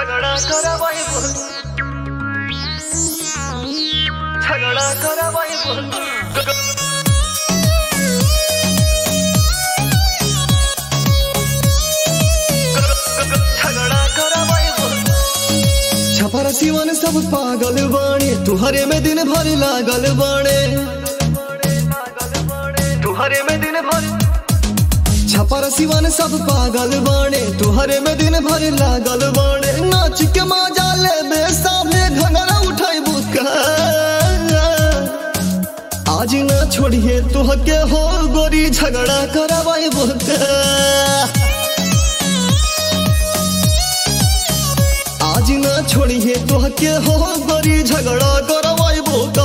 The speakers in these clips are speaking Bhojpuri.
झगड़ा करावाई बोल झगड़ा करावाई बोल झगड़ा करावाई बोल छपर सिवन सब पागल बाणे तुहरे में दिन भर लागल बाणे तुहरे में दिन भर छपर सिवन सब पागल बाणे तुहरे में दिन भर लागल बाणे नाच के मजा ले बे सामने घंगरा उठाई बुका आज ना छोड़िए तुह के हो गोरी झगड़ा करावाई बुका आज ना छोड़िए तुह के हो गोरी झगड़ा करवाई बुका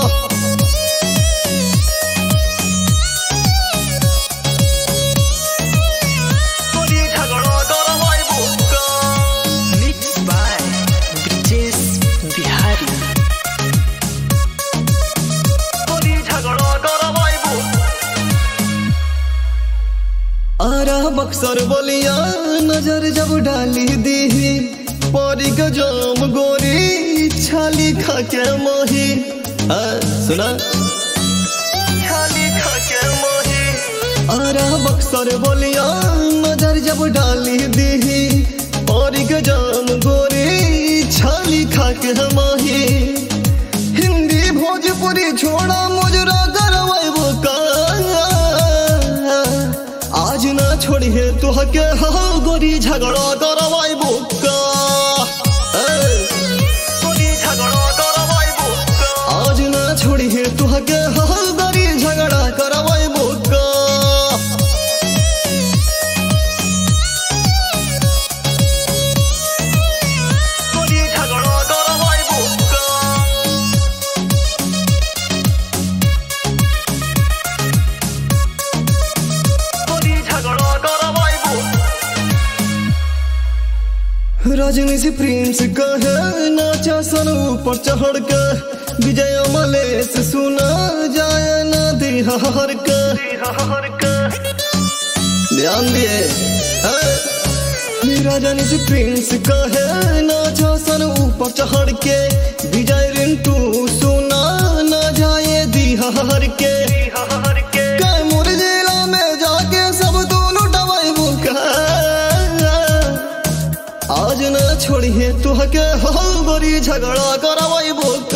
गोरी झगड़ा करावाई बोल Mixed by Brijesh Bihari. गोरी झगड़ा करावाई बोल आरा बक्सर बोलिया नजर जब डाली दी परी का जाम गोरी छाली खा के मोही आ, सुना खाली खाके मोही आरा बक्सर बोलिया नजर जब डाली दी परी का जाम गोरी छाली खा के मोही हिंदी भोजपुरी छोड़ा मुजरा करवाई का आज ना छोड़िए तुह के हो गोरी झगड़ा करवाई का गोरी झगड़ा करावाई बोल आज ना छोड़िए तुह के हो गोरी झगड़ा करवाई का गोरी झगड़ा करावाई बोल गोरी झगड़ा करावाई बोल रजनी से प्रिंस कहे नाचा सन ऊपर चढ़ के विजय मलेश सुना जाए ना दिहार के हर का ध्यान दिए रजनी से प्रिंस कहे नाचा सन ऊपर चढ़ के विजय रिंटू सुना ना जाए दिहार के हर के कैमूर जिला में जाके सब दोनों दवाई बुका आज ना छोड़िए तुह के हो गोरी झगड़ा करवाई बुका